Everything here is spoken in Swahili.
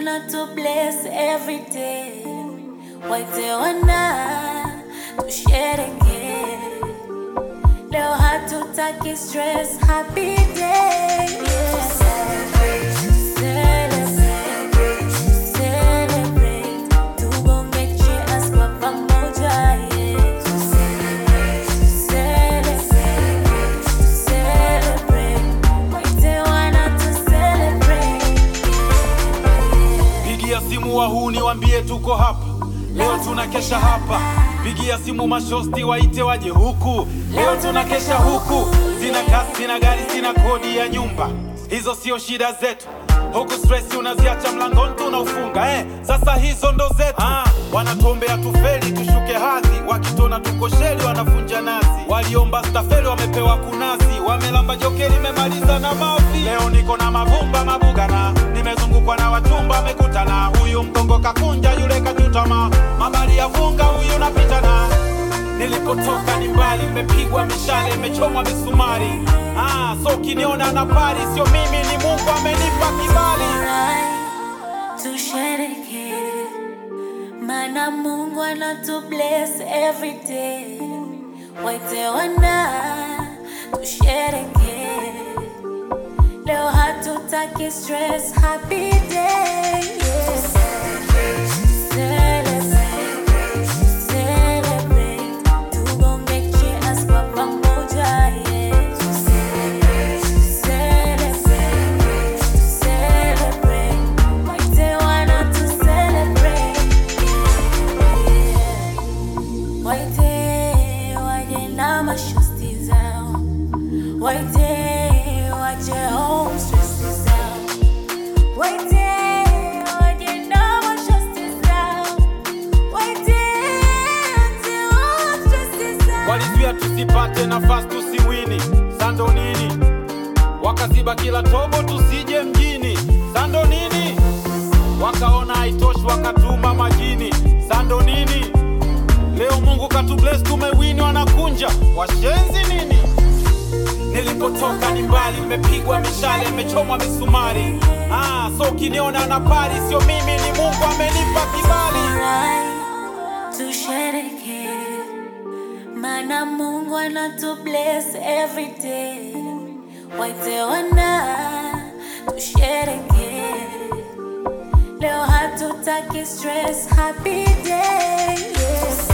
anatu bless every day. Waite wana tushereke leo, hatutaki stress, happy day yeah. Celebrate, celebrate, tubonge cheers kwa pamoja yeah. Celebrate, celebrate, waite wana tu celebrate yeah. Pigia simu wahuni wambie tuko hapa leo, tunakesha hapa. Pigia simu mashosti waite waje huku leo, tunakesha huku. Sina kasi, sina gari, sina kodi ya nyumba, hizo sio shida zetu. Huku stress unaziacha mlangoni tunaufunga eh. Sasa hizo ndo zetu ah, wanatuombea tufeli tushuke hadhi, wakitona tuko sheli wanafunja nazi. Waliomba stafeli wamepewa kunazi, wamelamba jokeli memaliza na mavi. Leo niko na mavumba mabugana, nimezungukwa na wachumba wamekutana. Huyu mgongo kakunja, yule kachutama, mabali ya funga, huyu napitana Nilipotoka ni mbali, nimepigwa mishale, imechomwa misumari. Ah, so ukiniona na pari, sio mimi, ni Mungu amenipa kibali. Alright, tushereke mana Mungu anatu bless every day. Waite wana tushereke leo, hatutaki stress, happy day yeah. Celebrate, celebrate, tubonge cheers kwa pamoja yeah. Celebrate, celebrate, waite wana tu celebrate yeah. Waite waje na mashosti zao, waite waje home stress zao, waite waje na mashosti zao, waite waje home stress zao. Walizuia tusipate nafasi tusiwini, sando nini? Wakaziba kila tobo tusije mjini, sando nini? Wakaona haitoshi wakatuma majini, sando nini? Leo Mungu katubless tumewini, wanakunja washenzi nini? Nilipotoka ni mbali, nimepigwa mishale, imechomwa misumari. Ah, so ukiniona na pari, sio mimi, ni Mungu amenipa kibali. Alright, tushereke mana Mungu anatu bless every day. Waite wana tushereke leo, hatutaki stress, happy day yeah.